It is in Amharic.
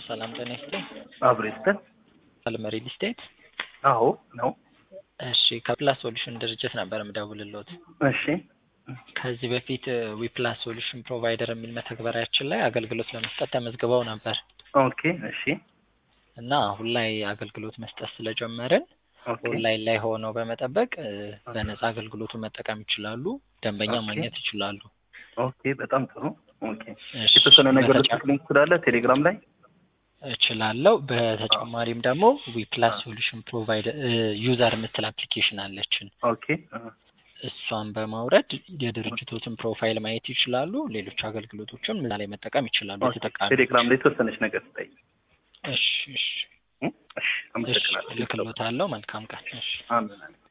ሰላም ጤና ይስጥልኝ። አብሮ ይስጠን። አልመ ሪል ስቴት። አዎ ነው። እሺ ከፕላስ ሶሉሽን ድርጅት ነበር የምደውልልዎት። እሺ ከዚህ በፊት ዊፕላስ ሶሉሽን ፕሮቫይደር የሚል መተግበሪያችን ላይ አገልግሎት ለመስጠት ተመዝግበው ነበር ኦኬ እሺ እና አሁን ላይ አገልግሎት መስጠት ስለጀመርን ኦኬ ኦንላይን ላይ ሆነው በመጠበቅ እ፣ በነፃ አገልግሎቱን መጠቀም ይችላሉ። ደንበኛ ኦኬ። ማግኘት ይችላሉ። ኦኬ በጣም ጥሩ ኦኬ እሺ፣ የተወሰነ ነገር በተጨ- ልትልኝ ትችላለህ ቴሌግራም ላይ እችላለሁ። በተጨማሪም ደግሞ ዊፕላስ ሶሉሽን ፕሮቫይደር ዩዘር የምትል አፕሊኬሽን አለችን። ኦኬ አ፣ እሷን በማውረድ የድርጅቶትን ፕሮፋይል ማየት ይችላሉ። ሌሎች አገልግሎቶችን እዛ ላይ መጠቀም ይችላሉ ኦኬ ተጠቃሚ። ቴሌግራም ላይ የተወሰነች ነገር ስጠኝ እሺ እሺ እ? እሺ እሺ አመሰግናለሁ እልክልዎታለሁ። መልካም ቀን። እሺ አሜን አሜን